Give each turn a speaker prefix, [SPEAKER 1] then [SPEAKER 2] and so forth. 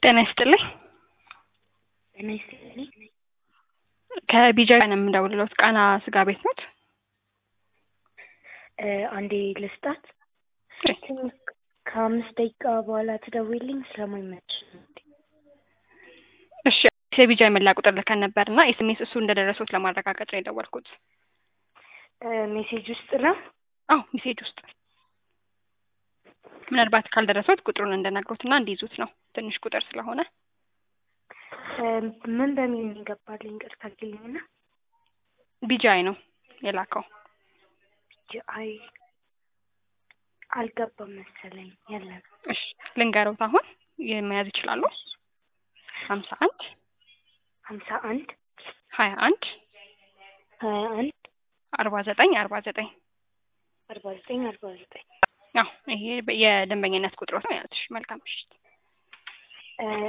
[SPEAKER 1] ጤና ይስጥልኝ።
[SPEAKER 2] ጤና ይስጥልኝ።
[SPEAKER 1] ከቢጃ ነው የምደውልሎት። ቃና ስጋ ቤት ኖት?
[SPEAKER 2] እ አንዴ ልስጣት። ትንሽ ከአምስት ደቂቃ በኋላ ትደውይልኝ ስለማይመች ነው።
[SPEAKER 1] እሺ የቢጃ የመላ ቁጥር ልከን ነበር እና ኤስኤምኤስ እሱ እንደደረሱት ለማረጋገጥ ነው የደወልኩት።
[SPEAKER 2] እ ሜሴጅ ውስጥ ነው።
[SPEAKER 1] አዎ ሜሴጅ ውስጥ ምናልባት ካልደረሱት ቁጥሩን እንደነግሮት እና እንዲይዙት ነው ትንሽ ቁጥር ስለሆነ
[SPEAKER 2] እ ምን በሚል ነው የገባልኝ? ቅርታ አድርጊልኝና
[SPEAKER 1] ቢጃይ ነው የላከው።
[SPEAKER 2] አይ አልገባም መሰለኝ። የለም
[SPEAKER 1] እሺ ልንገረውት አሁን መያዝ ይችላሉ። ሀምሳ አንድ
[SPEAKER 2] ሀምሳ አንድ
[SPEAKER 1] ሀያ አንድ
[SPEAKER 2] ሀያ አንድ
[SPEAKER 1] አርባ ዘጠኝ አርባ ዘጠኝ
[SPEAKER 2] አርባ ዘጠኝ አርባ ዘጠኝ
[SPEAKER 1] ያው ይሄ የደንበኝነት ቁጥሮት ነው ያልኩሽ። መልካም ምሽት።
[SPEAKER 2] እ